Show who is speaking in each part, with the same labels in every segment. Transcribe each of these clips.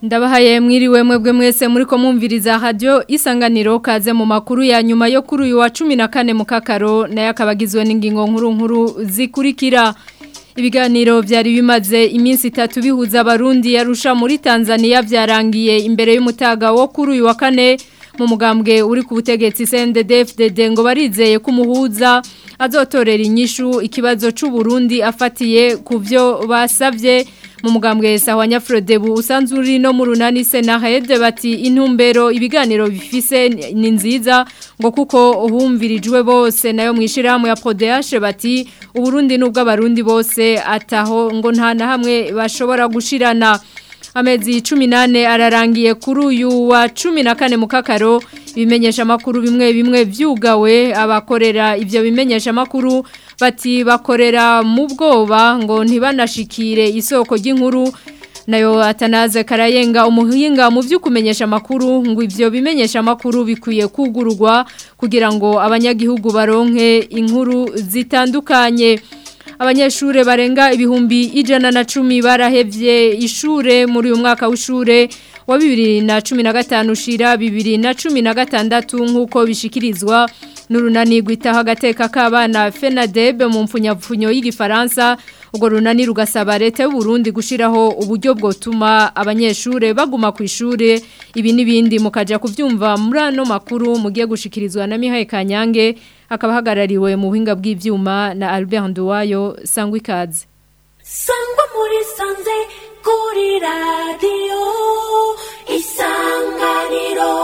Speaker 1: ndabahaye mwiriwe mwebwe mwese muri ko mwumviriza radio isanganiro kaze mu makuru ya nyuma yo kuri uyu wa 14 mu kakaro nayo akabagizwe n'ingingo nkuru nkuru zikurikira ibiganiro byari bimaze iminsi itatu bihuza abarundi yarusha muri Tanzania byarangiye imbere y'umutaga wo kuri uyu wa kane mu mugambwe uri ku butegetsi CNDD-FDD ngo barizeye ko umuhuza azotorera inyishu ikibazo c'u Burundi afatiye ku byo basavye mu mugambwe sawa Nyafrodebu usanzwe uri no mu runani Senahed bati intumbero ibiganiro bifise ni nziza ngo kuko uhumvirijwe bose nayo mwishirahamwe ya PRODH bati uburundi nubwo abarundi bose ataho ngo nta na hamwe bashobora gushirana amezi 18 ararangiye kuri uyu wa 14 mu kakaro ibimenyesha makuru bimwe bimwe vyugawe abakorera ivyo bimenyesha makuru bati bakorera mu bwoba ngo ntibanashikire isoko ry'inkuru nayo atanaze karayenga umuhinga mu vy'ukumenyesha makuru ngo ivyo bimenyesha makuru bikwiye kugururwa kugira ngo abanyagihugu baronke inkuru zitandukanye abanyeshure barenga ibihumbi ijana na cumi barahevye ishure muri uyu mwaka w'ishure wa bibiri na cumi na gatanu ushira bibiri na cumi na gatandatu nk'uko bishikirizwa n'urunani rwitaho agateka k'abana fenadebe mu mpfunyapfunyo y'igifaransa urwo runani rugasaba leta y'uburundi gushyiraho uburyo bwotuma abanyeshure baguma ku ishuri ibi n'ibindi mukajya kubyumva muri ano makuru mugiye gushikirizwa na mihaye kanyange akaba ahagarariwe mu buhinga bw'ibyuma na Albert Nduwayo sangwa ikaze
Speaker 2: sangwa muri sanze kuri radiyo isanganiro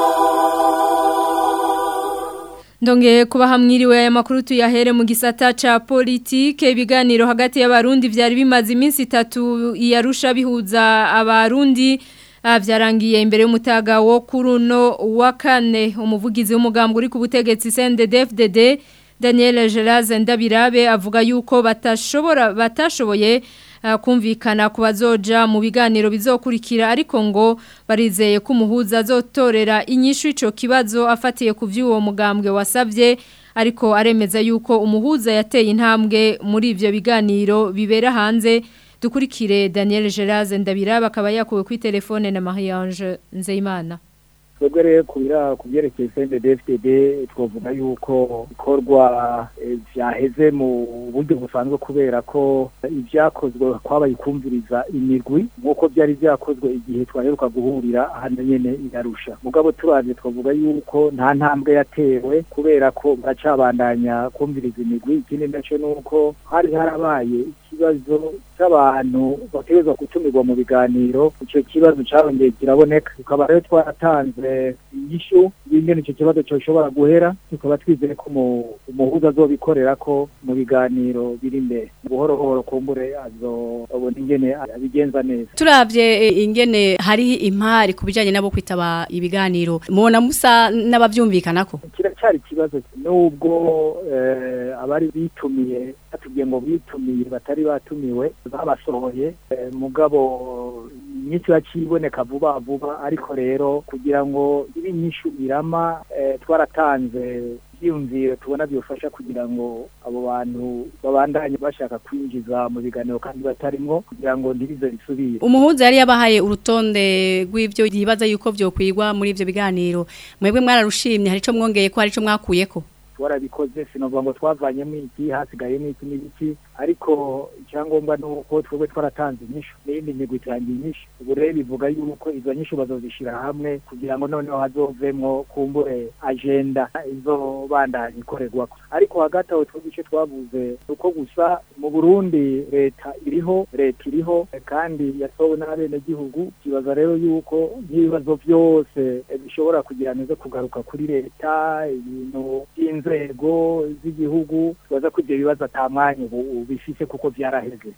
Speaker 1: Ndongeye kuba hamwiriwe aya makuru tuyahere mu gisata ca politike ibiganiro hagati y'abarundi vyari bimaze iminsi itatu iyarusha bihuza abarundi byarangiye imbere y'umutaga wo kuruno wa kane umuvugizi w'umugambwe uri ku butegetsi CNDD-FDD Daniel Geraze Ndabirabe avuga yuko batashobora batashoboye kumvikana ku bazoja mu biganiro bizokurikira ariko ngo barizeye ko umuhuza azotorera inyishu ico kibazo afatiye ku vy'uwo mugambwe wasavye ariko aremeza yuko umuhuza yateye intambwe muri ivyo biganiro bibera hanze dukurikire Daniel Geraze Ndabiraba akaba yakuwe kuri telefone na Marie-Ange Nzeyimana
Speaker 3: twebwe rero kubira ku byerekeye CNDD-FDD twavuga yuko ikorwa vyaheze mu buryo busanzwe kubera ko ibyakozwe kwabaye kumviriza imigwi nk'uko byari byakozwe igihe twaheruka guhurira hano nyene irarusha mugabo turavye twavuga yuko nta ntambwe yatewe kubera ko baracabandanya kumviriza imigwi ikindi naco nuko hari harabaye ikibazo cy'abantu bategerezwa gutumirwa mu biganiro icyo kibazo cyarongeye kiraboneka tukaba rero twaratanze inyishu y'ingene icyo kibazo cyoshobora guhera tukaba twizeye ko umuhuza azobikorera ko mu biganiro biri imbere buhoro buhoro kumbure azobona ingene abigenza neza
Speaker 4: turavye ingene hari impari ku bijanye nabo kwitaba ibiganiro mubona musa n'abavyumvikanako
Speaker 3: kiracyari ikibazo nubwo abari bitumiye batubwiye ngo bitumiye batari batumiwe babasohoye mugabo nyinshi bakiboneka vuba vuba ariko rero kugira ngo ibi nyinshi irama twaratanze ibyiyumviro tubona bifasha kugira ngo abo bantu babandanye bashaka kwinjiza mu biganiro kandi batarimwo kugira ngo ntibize bisubire
Speaker 4: umuhuza yari yabahaye urutonde rw'ibyo yibaza yuko byokwigwa muri ibyo biganiro mwebwe mwararushimye hari icyo mwongeye ko hari icyo mwakuyeko
Speaker 3: twarabikoze sinovuga ngo twavanyemo iki hasigayemo iki n'ibiki ariko icyangombwa ni uko twebwe twaratanze inyishu n'iyindi migwi itangiye inyishu ubu rero bivuga yuko izo nyishu bazozishyira hamwe kugira ngo noneho hazovemwo kumbure agenda izobandanya ikorerwako ariko hagati aho twebwe icyo twavuze uko gusa mu burundi leta iriho leta iriho kandi yatowe n'abenegihugu kibaza rero yuko nk'ibibazo byose bishobora kugira neza kugaruka kuri leta ibintu by'inzego z'igihugu tubaza ko ibyo bibazo ata mwanya ubu bifise kuko byaraheze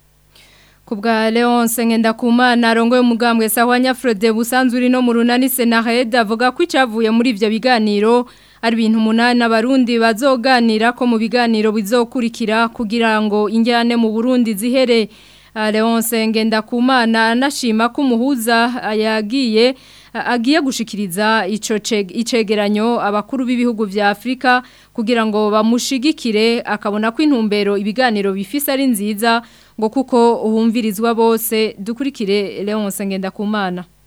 Speaker 1: Kubwa Leonce Ngendakumana arongoye umugambwe sawa Nyafrode busanzwe uri no mu runani Senahed avuga ko icavuye muri ivyo biganiro ari ibintu umunani abarundi bazoganira ko mu biganiro bizokurikira kugira ngo injyane mu Burundi zihere Leonce Ngendakumana anashima ko umuhuza yagiye agiye gushikiriza ico icegeranyo abakuru b'ibihugu vya Afrika kugira ngo bamushigikire akabona ko intumbero ibiganiro bifise ari nziza ngo kuko uhumvirizwa bose dukurikire Leonce Ngendakumana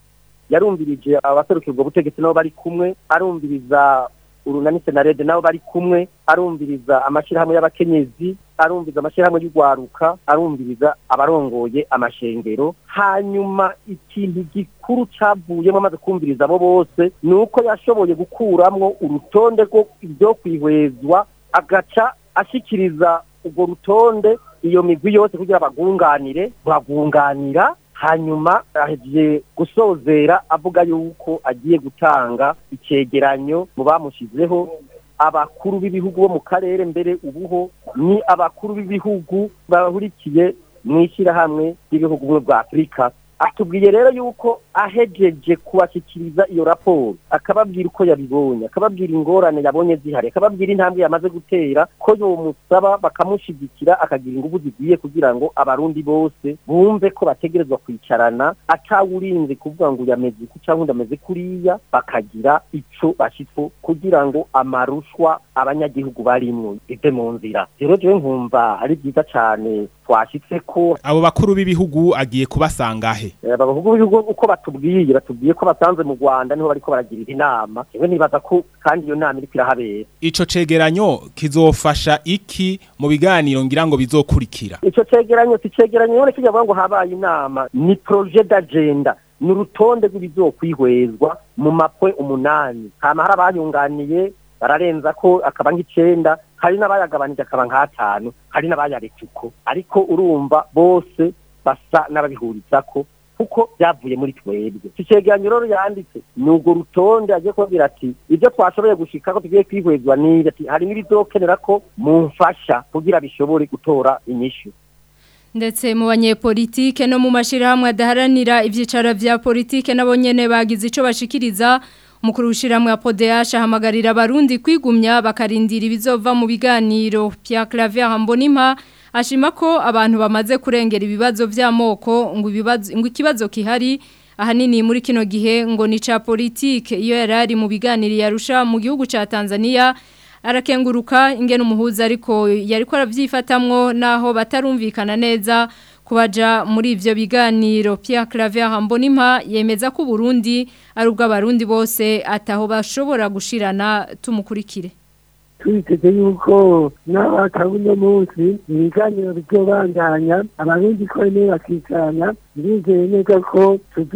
Speaker 5: yarumvirije abaserukira ubwo butegetsi nabo bari kumwe arumviriza urunani senarede nabo bari kumwe arumviriza amashyirahamwe y'abakenyezi arumviriza amashyirahamwe y'urwaruka arumviriza abarongoye amashengero hanyuma ikintu gikuru cyavuyemo amaze kumviriza abo bose ni uko yashoboye gukuramwo urutonde rwo ibyo kwihwezwa agaca ashyikiriza urwo rutonde iyo migwi yose kugira bagunganire bagunganira hanyuma ahejeje gusozera avuga yuko agiye gutanga icyegeranyo mu bamushyizeho abakuru b'ibihugu bo mu karere mbere ubuho ni abakuru b'ibihugu bahurikiye mu ishyirahamwe ry'ibihugu bimwe bwa afurika atubwiye rero yuko ahejeje kubashyikiriza iyo raporo akababwira uko yabibonye akababwira ingorane yabonye zihari akababwira intambwe yamaze gutera ko yomusaba bakamushyigikira akagira ingufu zikwiye kugira ngo abarundi bose bumve ko bategerezwa kwicarana atawurinze kuvuga ngo yameze uku cyangwa undi ameze kuriya bakagira ico bashitse kugira ngo amarushwa abanyagihugu barimwo ive mu nzira rero jewe nkumva ari byiza cane twashitse ko
Speaker 6: abo bakuru b'ibihugu agiye kubasangahe
Speaker 5: abavuga b'ibihugu uko batubwiye batubwiye ko basanze mu Rwanda niho bariko baragirira inama yewe nibaza ko kandi iyo nama iriko irahabera
Speaker 6: ico cegeranyo kizofasha iki mu biganiro ngira ngo bizokurikira
Speaker 5: ico cegeranyo si cegeranyo none kijavuga ngo habaye inama ni projet d'agenda ni urutonde rw'ibizokwihwezwa mu mapwe umunani hama hari abayunganiye bararenza ko akaba nk'icenda hari n'abayagabanije akaba nk'atanu hari n'abayareka uko ariko urumva bose basa n'ababihurizako kuko byavuye muri twebwe iki cegeranyo rero yanditse ni urwo rutonde agiye kubabwira ati ibyo twashoboye gushika ko tugiye kwihwezwa n'ibi ati hari n'ibizokenera ko mumfasha kugira bishobore gutora inyishu
Speaker 1: ndetse mu banyepolitike no mu mashirahamwe adaharanira ivyicaro vya politike nabo nyene bagize ico bashikiriza umukuru w'ishiramwe ya PODH ahamagarira abarundi kwigumya bakarindira ibizova mu biganiro Pierre Claver Mbonimpa ashima ko abantu bamaze kurengera ibibazo vy'amoko ngo ibibazo ngo ikibazo kihari ahanini muri kino gihe ngo ni ca politique iyo yarari mu biganiro yarusha mu gihugu ca Tanzania arakenguruka ingene umuhuza ariko yariko aravyifatamwo naho batarumvikana neza kubaja muri ivyo biganiro Pierre Claver Mbonimpa yemeza ko Burundi ari ubw'abarundi bose ataho bashobora gushirana tumukurikire
Speaker 7: twiteze yuko n'abakabuno munsi ibiganiro bizobandanya abarundi ko bene bakicarana ndizeye neza ko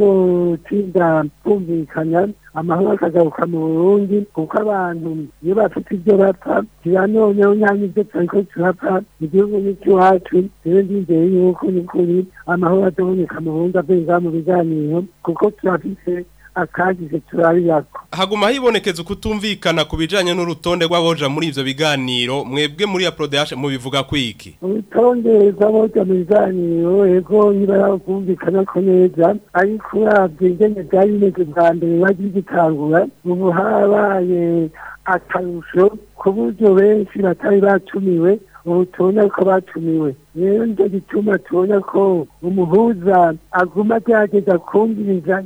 Speaker 7: tuzotsinda kumvikana amahoro akagaruka mu burundi kuko abantu iyo bafite ibyo bapfa kiba noneho nta n'ibyo turiko turapfa igihugu n'icy'iwacu rero ndizeye yuko ni kuri amahoro azoboneka mu burundi avuye ngaha mu biganiro kuko turafise akagize turarirako
Speaker 8: haguma hibonekeza ukutumvikana ku bijanye n'urutonde rw'aboja muri ivyo biganiro mwebwe muri ya PRODH mubivuga kwiki
Speaker 7: urutonde rw'aboja mu biganiro ego nibara kumvikana ko neza ariko uravye ingene vyari bimeze bwa mbere bagiye gitangura ubu habaye akarusho ku buryo benshi batari batumiwe ubu tubona ko batumiwe rero nicyo gituma tubona ko umuhuza aguma agerageza kumviriza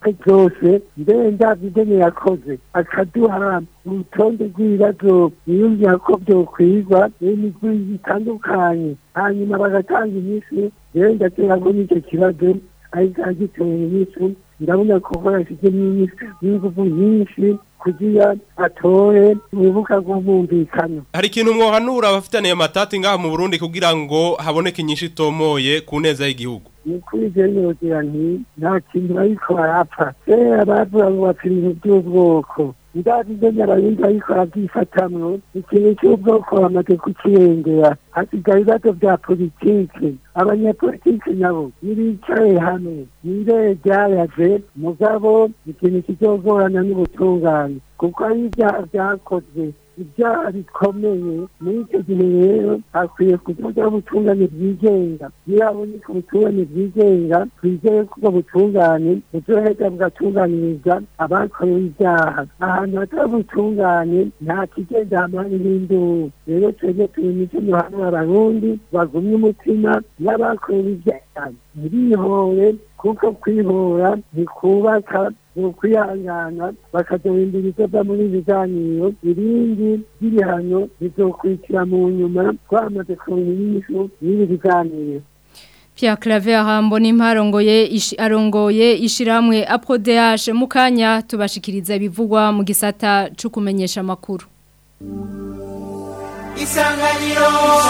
Speaker 7: byose mbere ndabyo ingene yakoze akaduha urutonde rw'ibibazo yiyumvira ko byokwigwa n'imigwi itandukanye hanyuma bagatanga inyishu rero ndatera ngo n'icyo kibazo ariko agiteye inyishu ndabona ko barashyize n'ingufu nyinshi kugira atore urubuga rw'umwumvikano
Speaker 8: hari ikintu mwohanura abafitaniye amatati ngaha mu Burundi kugira ngo haboneke inyinshi itomoye ku neza y'igihugu
Speaker 7: ni kuri nogira nti nta kintu bariko barapfa kera bavuga ngo bapfa ibintu by'ubwoko ndazi ingene abarundi bariko barabyifatamwo ikintu cy'ubwoko bamaze kukirengera hasigaye ibibazo vya politike abanyapolitike nabo nibicaye hamwe nirere ryayaje mugabo ikintu kizogorana n'ubutungane kuko ari ibyaha vyakozwe ibyaha bikomeye muri icyo gihe rero hakwiye kuvuga ubutungane bwigenga iyo haboneka ubutungane bwigenga twizeye ko ubwo butungane buzoheza bugatunganiriza abakorewe ibyaha ahantu hatari ubutungane nta kigenda hamani n'induru rero twebwe turi mico yohana abarundi bagumye umutima n'abakorewe ibyaha ntibihore kuko kwihora ntikubaka ni ukwihangana bakadohindura ibyo muri biganiro ibindi by'ibihano bizokurikira mu nyuma twamaze kubona inyishu y'ibi biganiro
Speaker 1: Pierre Claver Hamboni imparongoye ishi, arongoye ishiramwe APRODH mukanya tubashikiriza bivugwa mu gisata cyo kumenyesha makuru
Speaker 2: Isanganiro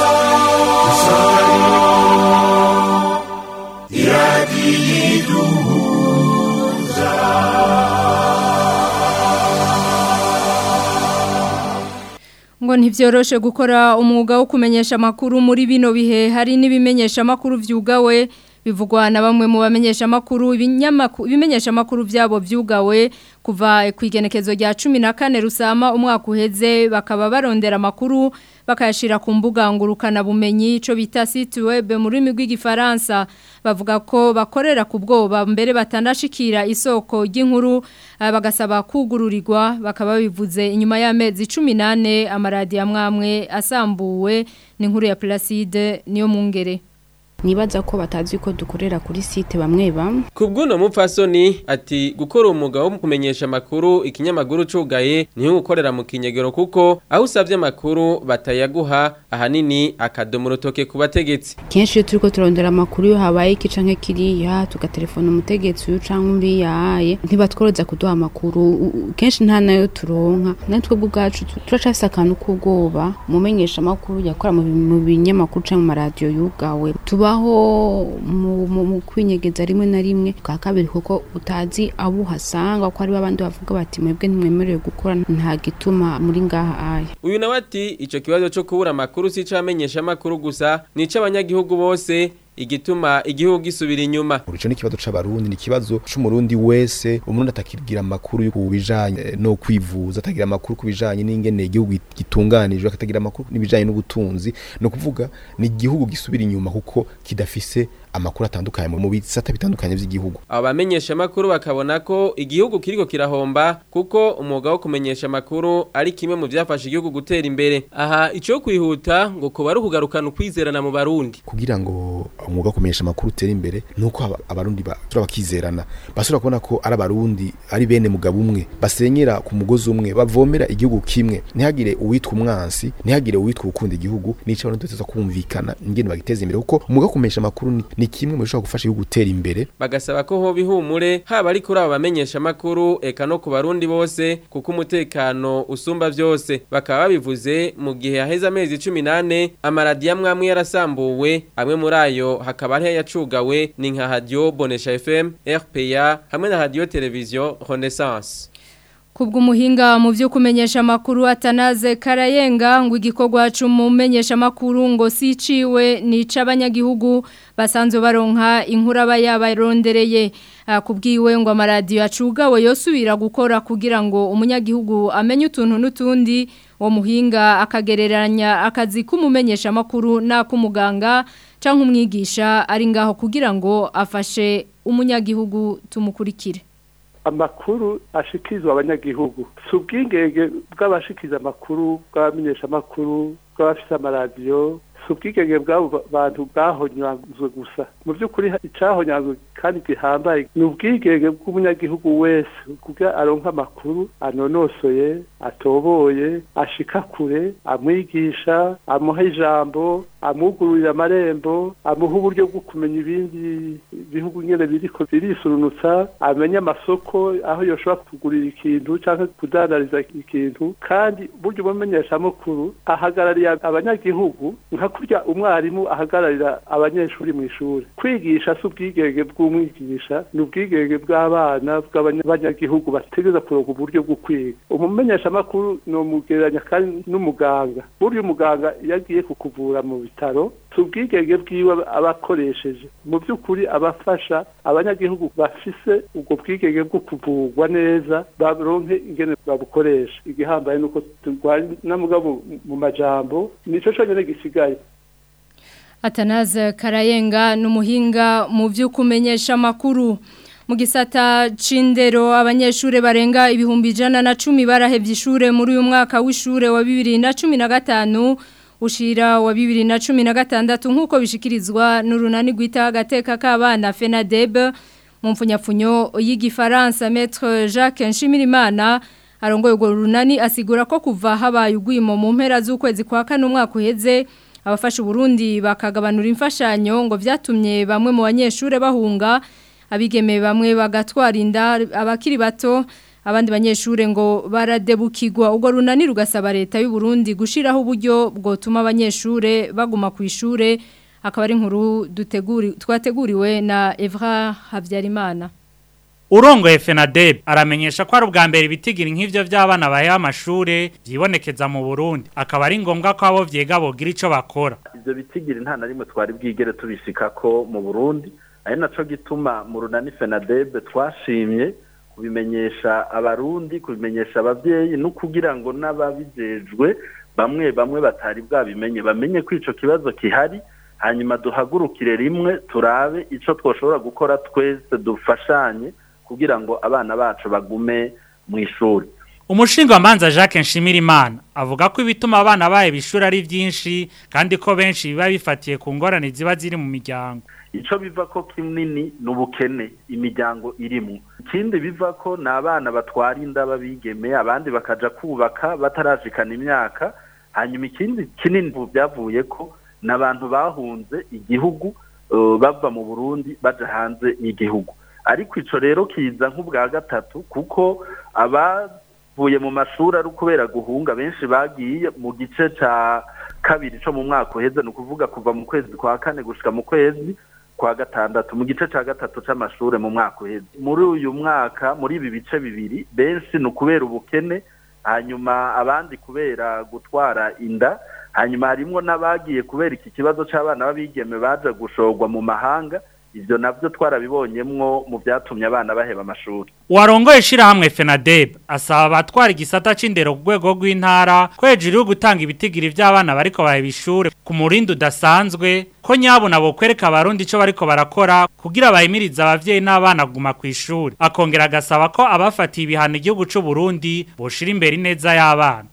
Speaker 1: ngo ntivyoroshe gukora umwuga wo kumenyesha makuru muri bino bihe hari n'ibimenyesha makuru vyugawe bivugwa na bamwe mu bamenyesha makuru ibimenyesha makuru vyabo vyugawe kuva ku igenekezo rya 14 rusama umwaka uheze bakaba barondera makuru bakayashira ku mbuga ngurukana bumenyi ico bita site web mu rurimi rw'igifaransa bavuga ko bakorera ku bwoba mbere batandashikira isoko ry'inkuru bagasaba kugururirwa bakaba bivuze inyuma y'amezi 18 amaradi amwamwe asambuwe n'inkuru ya Placide niyo mungere
Speaker 9: nibaza ko batazi ko dukorera kuri site bamwe bamwe
Speaker 10: kubw'uno mupfasoni ati gukora umwuga wo kumenyesha amakuru ikinyamakuru cugaye niho gukorera mu kinyegero kuko aho usabye amakuru batayaguha ahanini akadomo urutoke ku bategetsi
Speaker 9: kenshi iyo turiko turondera amakuru iyo habaye iki canke kiriya tugatelefona umutegetsi uyu canke umbi yahaye ntibatworoza kuduha amakuru kenshi nta nayo turonka natwe ubwacu turacafise akantu k'ubwoba umumenyesha amakuru yakora mu binyamakuru canke mu maradiyo yugawe tuba aho mu kwinyegeza rimwe na rimwe bwa kabiri kuko utazi abo uhasanga ko ari abandi bavuga bati mwebwe ntimwemerewe gukora nta gituma muri ngaha aya
Speaker 10: uyu nawe ati icyo kibazo cyo kubura amakuru si icamenyesha amakuru gusa ni ic'abanyagihugu bose igituma igihugu gisubira inyuma
Speaker 11: urico ni kibazo c'abarundi ni kibazo c'umurundi wese umurundi atakigira amakuru ku bijanye no kwivuza atagira amakuru ku bijanye n'ingene igihugu gitunganijwe akatagira amakuru n'ibijanye n'ubutunzi no kuvuga ni igihugu gisubira inyuma kuko kidafise amakuru atandukanye mu bisata bitandukanye by'igihugu
Speaker 10: aba bamenyesha amakuru bakabona ko igihugu kiriko kirahomba kuko umwuga wo kumenyesha amakuru ari kimwe mu byafasha igihugu gutera imbere aha icyo kwihuta ngo kuba ari ukugarukana ukwizerana mu barundi
Speaker 11: kugira ngo umwuga wo kumenyesha amakuru utere imbere nuko abarundi bakizerana basubira kubona ko ari abarundi ari bene mugabo umwe basenyera ku mugozi umwe bavomera igihugu kimwe ntihagire uwitwa umwansi ntihagire uwitwa ukunda igihugu nico abantu tuteza kumvikana ingene bagiteza imbere kuko umwuga wo kumenyesha amakuru ni, ni kimwe mu bishobora gufasha igihugu gutera imbere
Speaker 10: bagasaba ko hoba ihumure haba ari kuri aba bamenyesha amakuru eka no ku barundi bose kuko umutekano usumba byose bakaba babivuze mu gihe haheze amezi 18 amaradiyo amwe yarasambuwe amwe muri ayo hakaba ari yacugawe ni nka radio Bonesha FM RPA hamwe na radio television Renaissance
Speaker 1: Kubwo umuhinga mu byo kumenyesha amakuru atanaze karayenga ngo igikorwa cy'umumenyesha amakuru ngo siciwe nica abanyagihugu basanzwe baronka inkura bayabarondereye kubwiwe ngo amaradiyo acugawe yosubira gukora kugira ngo umunyagihugu amenye utuntu n'utundi uwo muhinga akagereranya akazi k'umumenyesha amakuru n'ak'umuganga cyangwa umwigisha ari ngaho kugira ngo afashe umunyagihugu tumukurikire
Speaker 12: amakuru ashikirizwa abanyagihugu si ubwigenge bw'abashikiza amakuru bw'abamenyesha amakuru bw'abafite amaradiyo si ubwigenge bw'abo bantu bwahonyanzwe gusa mu by'ukuri icyahonyanzwe kandi gihambaye ni ubwigenge bw'umunyagihugu wese kugira aronka amakuru anonosoye atoboye ashika kure amwigisha amuha ijambo amugururira amarembo amuha uburyo bwo kumenya ibindi bihugu nyine biriko birisurunutsa amenya amasoko aho yoshobora kugurira ikintu cyangwa kudandariza ikintu kandi buryo umumenyeshamakuru ahagarariye abanyagihugu nka kurya umwarimu ahagararira abanyeshuri mu ishuri kwigisha si ubwigenge bw'umwigisha ni ubwigenge bw'abana bw'abanyagihugu bategeza kuronka uburyo bwo kwiga umumenyeshamakuru ni umugereranya kandi n'umuganga burya umuganga iyo agiye kukuvura mu bitaro si ubwigenge bwiwe aba akoresheje mu by'ukuri abafasha abanyagihugu bafise ubwo bwigenge bwo kuvurwa neza baronke ingene babukoresha igihambaye nuko turwanya mugabo mu majambo nico cyonyine gisigaye
Speaker 1: Atanaze Karayenga n'umuhinga mu byo kumenyesha makuru mu gisata c'indero abanyeshure barenga ibihumbi ijana na cumi barahevye ishure muri uyu mwaka w'ishure wa bibiri na cumi na gatanu ushira wa bibiri na cumi na gatandatu nk'uko bishikirizwa n'urunani rwita agateka k'abana FENADEB mu mfunyapfunyo y'igifaransa Maître Jacques Nshimirimana arongoye urwo runani asigura ko kuva habaye ugwimo mu mpera z'ukwezi kwa kane umwaka uheze abafasha Burundi bakagabanura imfashanyo ngo vyatumye bamwe mu banyeshure bahunga abigeme bamwe bagatwara inda abakiri bato abandi banyeshure ngo baradebukirwa ubwo runani rugasaba leta y'u Burundi gushiraho uburyo bwotuma abanyeshure baguma ku ishure akaba ari inkuru duteguri twateguriwe na Evra Havyarimana
Speaker 13: Urongoye FENADEB aramenyesha ko ari ubwa mbere ibitigira nk'ivyo by'abana bahe amashure byibonekeza mu Burundi akaba ari ngombwa ko abo vyega bogira ico bakora
Speaker 14: ivyo bitigiri nta na rimwe twari bwigere tubishikako mu Burundi ari naco gituma mu runani FENADEB twashimye kubimenyesha abarundi kubimenyesha abavyeyi no kugira ngo n'ababijejwe bamwe bamwe batari bwabimenye bamenye ko ico kibazo kihari hanyuma duhagurukire rimwe turabe ico twoshobora gukora twese dufashanye kugira ngo abana bacu bagume mu ishuri
Speaker 13: Umushinga manza Jacques Nshimirimana avuga ko ibituma abana baye bishura ari byinshi kandi ko benshi biba bifatiye ku ngorane ziba ziri mu miryango
Speaker 14: ico biva ko kinini n'ubukene imiryango irimo ikindi biva ko ni abana batwara inda babigeme abandi bakaja kubaka batarashikana imyaka hanyuma ikindi kinini byavuye ko n'abantu bahunze igihugu uh, bava mu Burundi baja hanze y'igihugu ariko ico rero kiza nk'ubwa gatatu kuko abavuye mu mashuri ari kubera guhunga benshi bagiye mu gice ca kabiri co mu mwaka uheze ni ukuvuga kuva mu kwezi kwa kane gushika mu kwezi kwa gatandatu mu gice ca gatatu c'amashure mu mwaka uheze muri uyu mwaka muri ibi bice bibiri benshi ni ukubera ubukene hanyuma abandi kubera gutwara inda hanyuma harimwo n'abagiye kubera iki kibazo c'abana b'abigeme baje gushorwa mu mahanga ivyo navyo twarabibonyemwo mu vyatumye abana baheba amashuri
Speaker 13: Warongoye shirahamwe FENADEB asaba abatwara igisata c'indero ku rwego rw'intara ko hejuru yo gutanga ibitigiri vy'abana bariko baheba ishure ku murindi udasanzwe ko nyabo nabo kwereka abarundi ico bariko barakora kugira bahimirize abavyeyi n'abana guma ku ishuri akongera agasaba ko abafatiye ibihano igihugu c'u Burundi boshira imbere ineza y'abana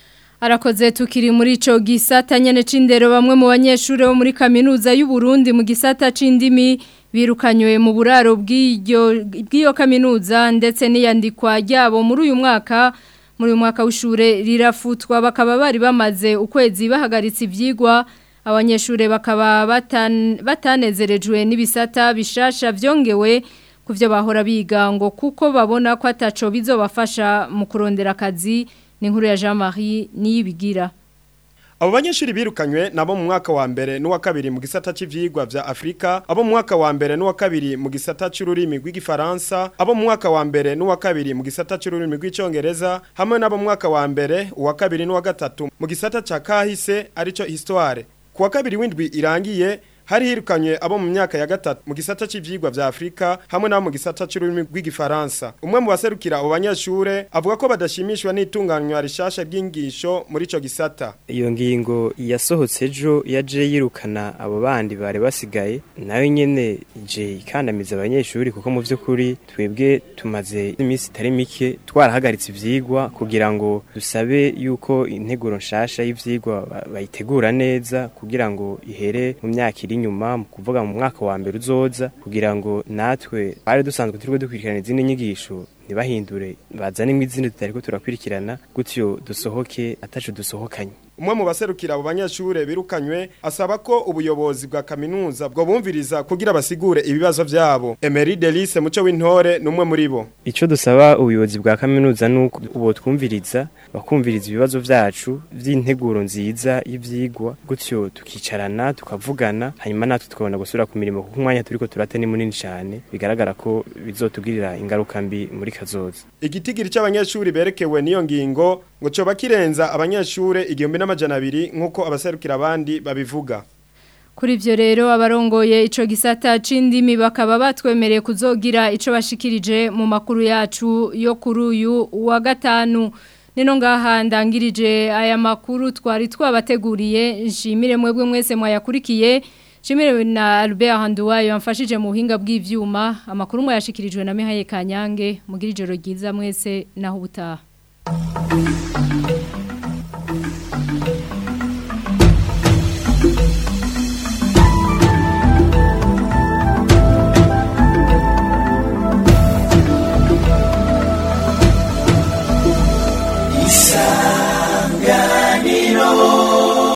Speaker 1: Arakoze tukiri muri ico gisata nyene c'indero bamwe mu banyeshure bo muri kaminuza y'u Burundi mu gisata c'indimi birukanywe mu buraro bw'iryo bw'iyo kaminuza ndetse n'iyandikwa ryabo muri uyu mwaka muri uyu mwaka w'ishure rirafutwa bakaba bari bamaze ukwezi bahagaritse ivyigwa abanyeshure bakaba batan, batanezerejwe n'ibisata bishasha vyongewe kuvyo bahora biga ngo kuko babona ko ataco bizobafasha mu kurondera akazi ni nkuru ya Jean Marie niyibigira
Speaker 15: Abo banyeshuri birukanywe nabo mu mwaka wa mbere n'uwa kabiri mu gisata c'ivyigwa vya Afrika, abo mu mwaka wa mbere n'uwa kabiri mu gisata c'ururimi rw'igifaransa, abo mu mwaka wa mbere n'uwa kabiri mu gisata c'ururimi rw'icongereza, hamwe n'abo mu mwaka wa mbere, uwa kabiri n'uwa gatatu mu gisata ca kahise arico histoire. Kuwa kabiri w'indwi irangiye hari hirukanywe abo mu myaka ya gatatu mu gisata c'ivyigwa vya Afrika hamwe n'abo mu gisata c'ururimi rw'igifaransa umwe mu baserukira abo banyeshure avuga ko badashimishwa n'itunganywa rishasha ry'ingisho muri ico gisata
Speaker 16: iyo ngingo yasohotse ejo yaje yirukana abo bandi bari basigaye nayo nyene je ikandamiza abanyeshuri kuko mu vy'ukuri twebwe tumaze iminsi itari mike twarahagaritse ivyigwa kugira ngo dusabe yuko integuro nshasha y'ivyigwa bayitegura neza kugira ngo ihere mu myaka iri inyuma mu kuvuga mu mwaka wa mbere uzoza kugira ngo natwe bari dusanzwe turiko dukurikirana izindi nyigisho ntibahindure bazane izindi tutariko turakurikirana gutyo dusohoke ataco dusohokanye
Speaker 15: umwe mu baserukira abo banyeshure birukanywe asaba ko ubuyobozi bwa kaminuza bwo bumviriza kugira basigure ibibazo vyabo Emery Delice muco w'intore numwe muri bo
Speaker 16: ico dusaba ubuyobozi bwa kaminuza nuko ubo twumviriza bakumviriza ibibazo vyacu vy'integuro nziza y'ivyigwa gutyo tukicarana tukavugana hanyuma natwe tukabona gusubira ku mirimo kuko umwanya turiko turate ni munini cyane bigaragara ko bizotugirira ingaruka mbi muri kazoza
Speaker 15: igitigiri c'abanyeshuri berekewe niyo ngingo ngo coba kirenza abanyeshure igihumbi n'amajana abiri nk'uko abaserukira abandi babivuga
Speaker 1: Kuri ivyo rero abarongoye ico gisata c'indimi bakaba batwemereye kuzogira ico bashikirije mu makuru yacu yo kuri uyu wa gatanu nino ngaha ndangirije aya makuru twari twabateguriye nshimire mwebwe mwese mwayakurikiye nshimire na Albert Handuwayo yamfashije mu buhinga bw'ivyuma amakuru mwayashikirijwe na Mihaye Kanyange mugira ijoro ryiza mwese naho ubutaha